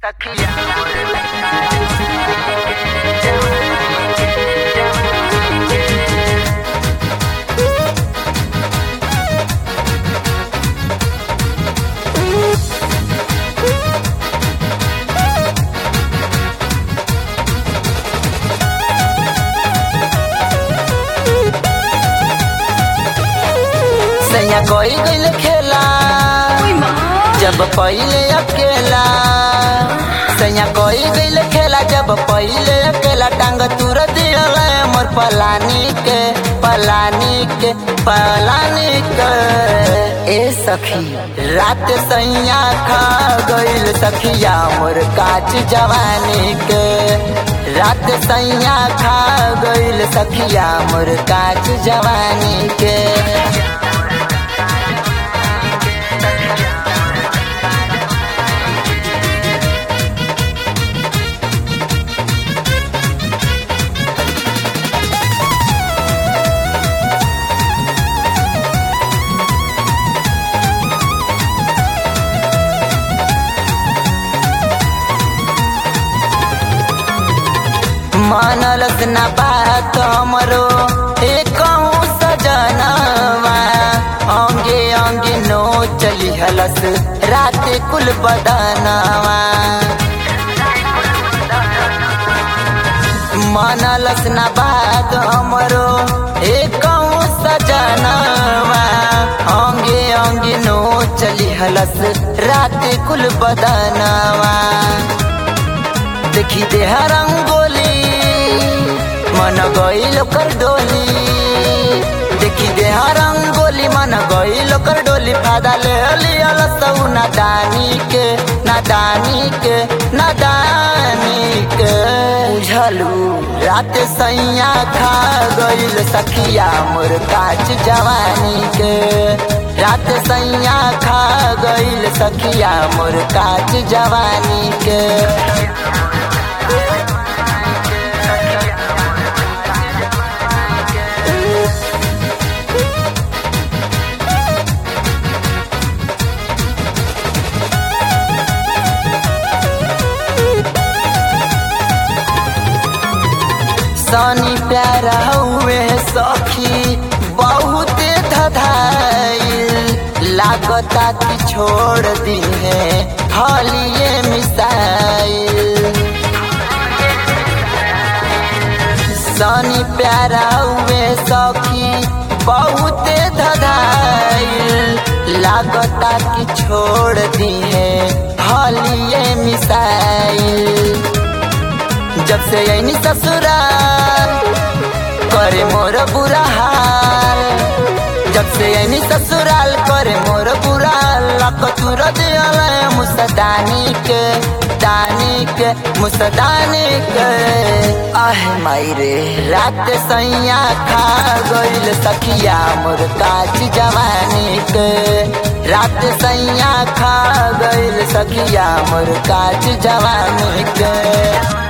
सैया कोई गइल खेला जब पहिले अकेला सैया कोई गइल खेला जब पहिले अकेला टांग तुर दियल मोर पलानी के पलानी के पलानी के ए सखी रात सैया खा गइल सखिया मोर काच जवानी के रात सैया खा गइल सखिया मोर काच जवानी के मानलस न बात हमरो एक सजनवा अंगे अंगे नो चली हलस रात कुल बदनवा मानलस न बात हमरो एक सजनवा अंगे अंगे नो चली हलस रात कुल बदनवा देखी देह रंगोली मन गईल कर डोली देखी देह रंगोली मन गईल कर डोली फादा ले लियल सऊ नादानी के नादानी के नादानी के बुझलू रात सैया खा गईल सखिया मोर काच जवानी के रात सैया खा गईल सखिया मोर काच जवानी के सनी प्यारा हुए सखी बहुत धधाइल लागता कि छोड़ दी है हलिए मिसाइल सनी प्यारा हुए सखी बहुत धधाइल लागता कि छोड़ दी है हलिए मिसाइल जब से यही ससुराल करे मोर बुरा हाल जब से यही ससुराल करे मोर बुरा लक तुर दियल मुसदानी के दानी के मुसदानी के आह माई रे रात सैया खा गइल सखिया मोर काच जवानी के रात सैया खा गइल सखिया मोर काच जवानी के